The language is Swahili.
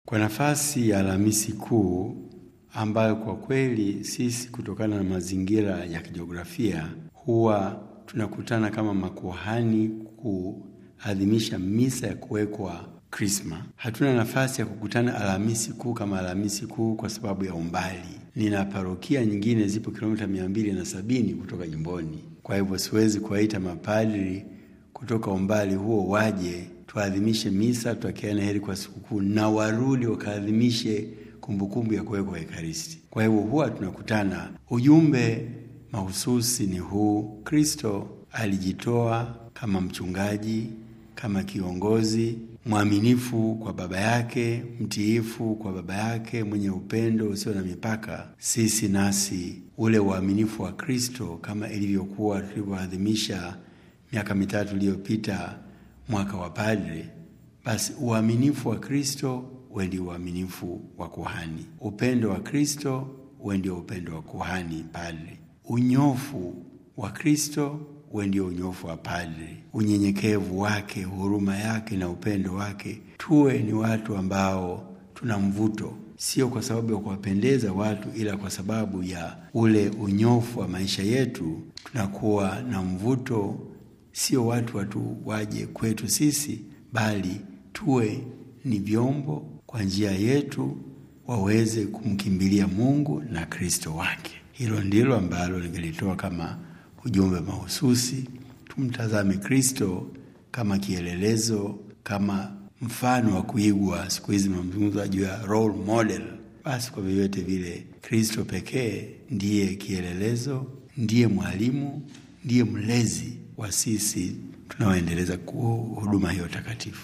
kwa nafasi ya Alhamisi Kuu ambayo kwa kweli sisi kutokana na mazingira ya kijiografia huwa tunakutana kama makuhani kuadhimisha misa ya kuwekwa Krisma. Hatuna nafasi ya kukutana Alhamisi Kuu kama Alhamisi Kuu kwa sababu ya umbali. Nina parokia nyingine zipo kilomita mia mbili na sabini kutoka jimboni, kwa hivyo siwezi kuwaita mapadri kutoka umbali huo waje tuadhimishe misa, tutakiana heri kwa sikukuu na warudi wakaadhimishe kumbukumbu ya kuwekwa Ekaristi. Kwa hivyo huwa tunakutana. Ujumbe mahususi ni huu: Kristo alijitoa kama mchungaji, kama kiongozi mwaminifu kwa Baba yake, mtiifu kwa Baba yake, mwenye upendo usio na mipaka. Sisi nasi ule uaminifu wa Kristo kama ilivyokuwa tulivyoadhimisha miaka mitatu iliyopita mwaka wa padre, basi uaminifu wa Kristo uwe ndio uaminifu wa kuhani, upendo wa Kristo uwe ndio upendo wa kuhani padre, unyofu wa Kristo uwe ndio unyofu wa padre, unyenyekevu wake, huruma yake na upendo wake. Tuwe ni watu ambao tuna mvuto, sio kwa sababu ya kuwapendeza watu, ila kwa sababu ya ule unyofu wa maisha yetu, tunakuwa na mvuto. Sio watu watu waje kwetu sisi, bali tuwe ni vyombo kwa njia yetu waweze kumkimbilia Mungu na Kristo wake. Hilo ndilo ambalo ningelitoa kama ujumbe mahususi. Tumtazame Kristo kama kielelezo, kama mfano wa kuigwa. Siku hizi mazungumzo juu ya role model. Basi kwa vyovyote vile, Kristo pekee ndiye kielelezo, ndiye mwalimu, ndiye mlezi wa sisi tunaoendeleza huduma hiyo takatifu.